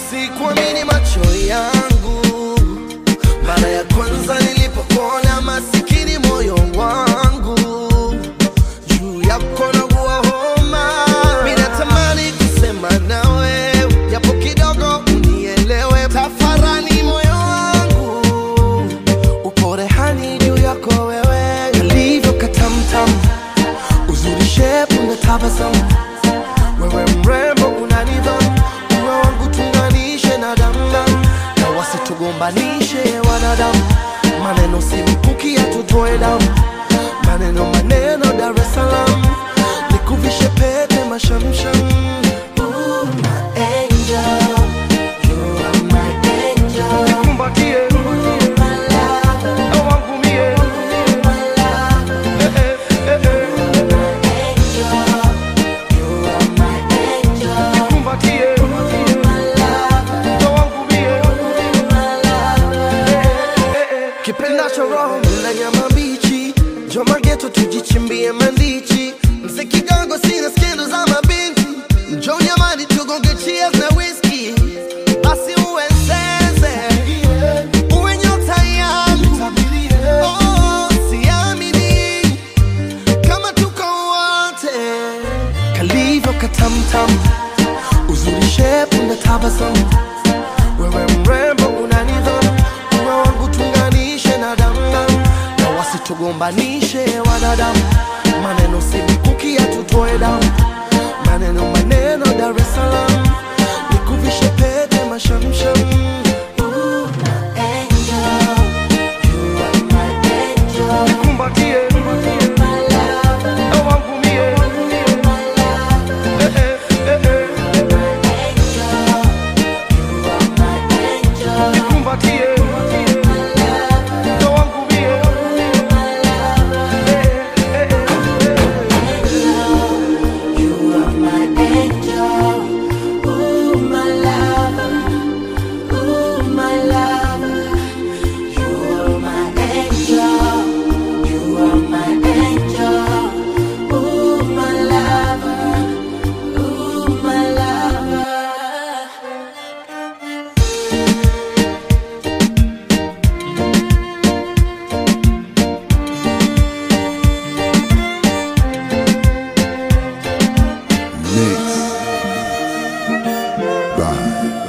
Sikuamini macho yangu mara ya kwanza nilipokuona, masikini moyo wangu juu yako naugua homa. Mimi natamani kusema nawe japo kidogo unielewe, tafarani moyo wangu upo rehani juu yako wewe, kalivyo katamtam, uzuri shepu na tabasamu, wewe mrembo una nidhamu, uwe wangu tunganishe na damdam, na wasitugombanishe wanadamu, maneno si mkuki yatutoe damu, maneno maneno Dar es Salaam, nikuvishe pete mashamsham. Ooh, my angel, you are my angel. Nikumbatie, na wangu mie. Eh, eh, eh, eh. Nikumbatie, na wangu mie. kipendacho roho mla nyama mbichi joma geto tujichimbie mandichi mse kidogo sina skendo za mabinti njo nyamani tugonge cheers na whisky basi uwe sense uwe nyota yangu oh, siamini kama tuko wote kalivyo katamtam uzuri shepu na tabasamu wewe mrembo una nidhamu, uwe wangu tunganishe na damdam, na wasitugombanishe wanadamu, maneno si mkuki yatutoe damu, maneno maneno Dar es Salaam, nikuvishe pete mashamsham. Ooh, my angel, you are my angel. Nikumbatie, na wangu mie. Eh, eh, eh, eh. Nikumbatie, na wangu mie. Eh, eh, eh, eh. Mix by